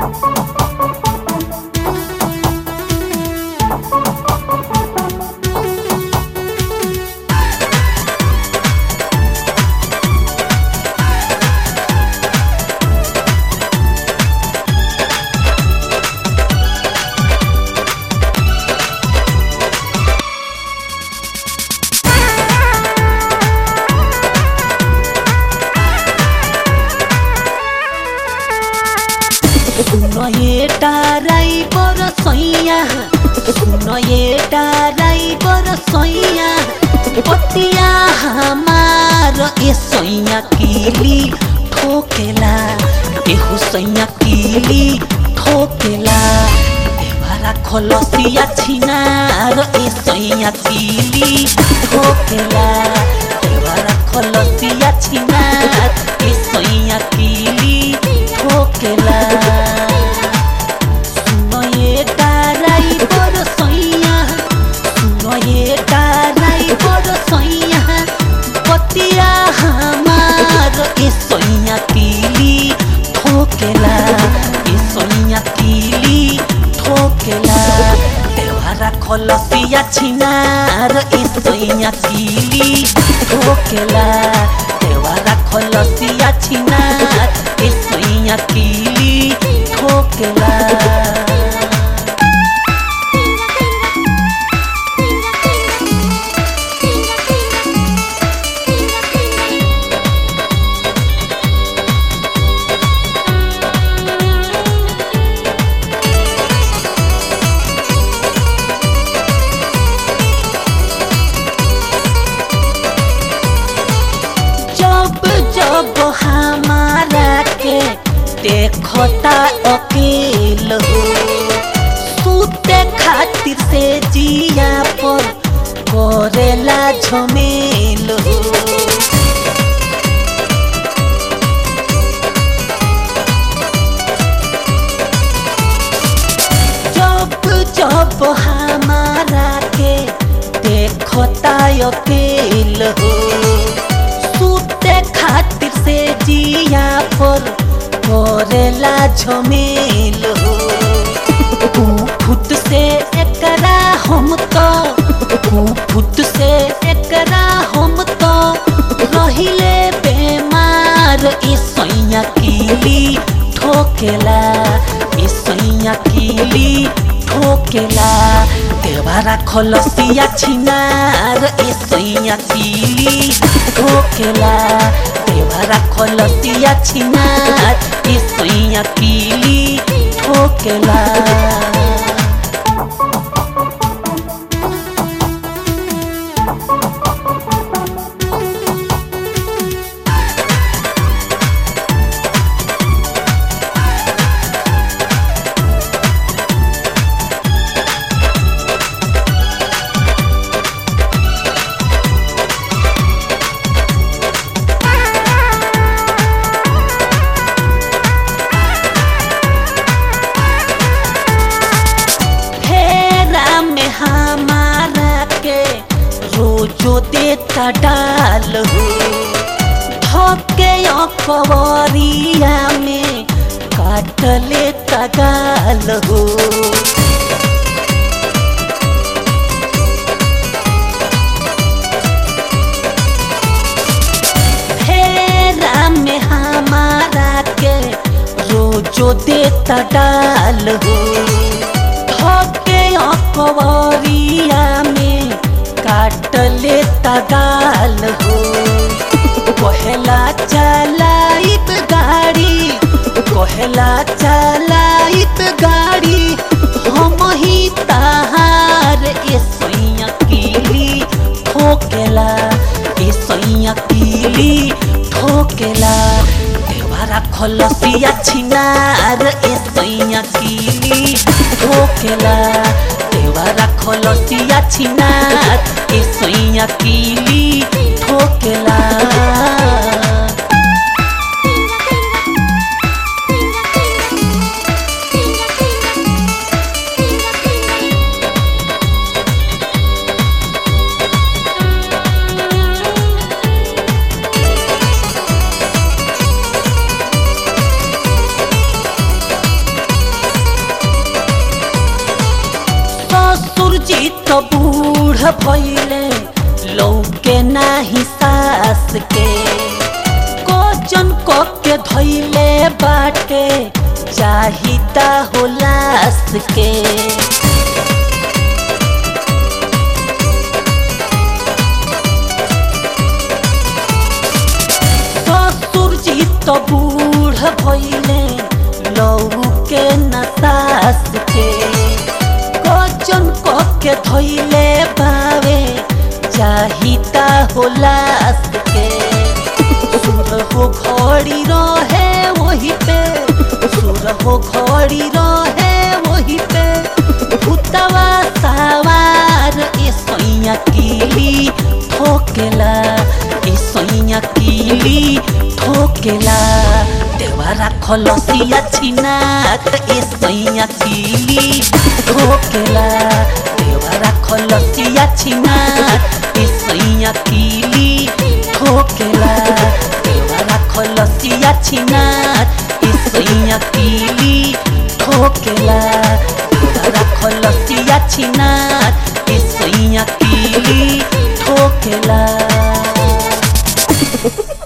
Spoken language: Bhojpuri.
सुन ये टाराई बर सैया सुन ये टाराई बर सैया पतिया हमार ए सैया कीली ठोकेला एहु सैया कीली ठोकेला देवारा खलसिया छिनार ए सैया कीली ठोकेला देवारा खलसिया छिनार ए सैया कीली ठोकेला सुनो ये ताराई बर सैया सुनो ये ताराई बर सैया पतिया हमार ए सैया कीली ठोकेला ए सैया कीली ठोकेला देवारा खलसिया छिनार ए सैया कीली ठोकेला देवारा खलसिया छिनार ए सैया कीली ठोकेला जब जब हमारा के देखता अकेल हो सूते खातिर से जिया पर करेला झमेल हो जब जब हमारा के देखता अकेल हो सूते खातिर से जिया पर करेला झमेल हो फुट से एकरा हम तो फुट से एकरा हम तो रहिले बेमार ए सैया कीली ठोकेला ए सैया कीली ठोकेला देवारा खलसिया छिनार ए सैया कीली ठोकेला देवारा खलसिया छिनार ए सैया कीली ठोकेला फेरा में हमारा के रोजो देता डाल हो धके अकबरिया में काट लेता गाल हो फेरा में हमारा के रोजो देता डाल हो धके अकबरिया में काट लेता गाल हो कहला चलाइत गाड़ी कहला चलाइत गाड़ी हम ही तहार ए सैया कीली ठोकेला ए सैया कीली ठोकेला देवारा खलसिया छिनार ए सैया कीली ठोकेला देवारा खलसिया छिनार ए सैया कीली ठोकेला ससुरजी तो बूढ़ भइले लौके नाही सास के कोचन को के धइले बाटे चाहिता हो लास के ससुरजी तो बूढ़ भइले लौके न सास के कोचन को के धइले बावे चाहिता हो लास के सुर हो घड़ी रहे वही पे सुर हो घड़ी रहे वही पे भूतवा सवार ए सैया कीली ठोकेला ए सैया कीली ठोकेला देवारा खलसिया छिनात ए सैया कीली ठोकेला देवारा खलसिया छिनात ए सैया कीली ठोकेला देवारा खलसिया छिनात ए सैया कीली ठोकेला देवारा खलसिया छिनात ए सैया कीली ठोकेला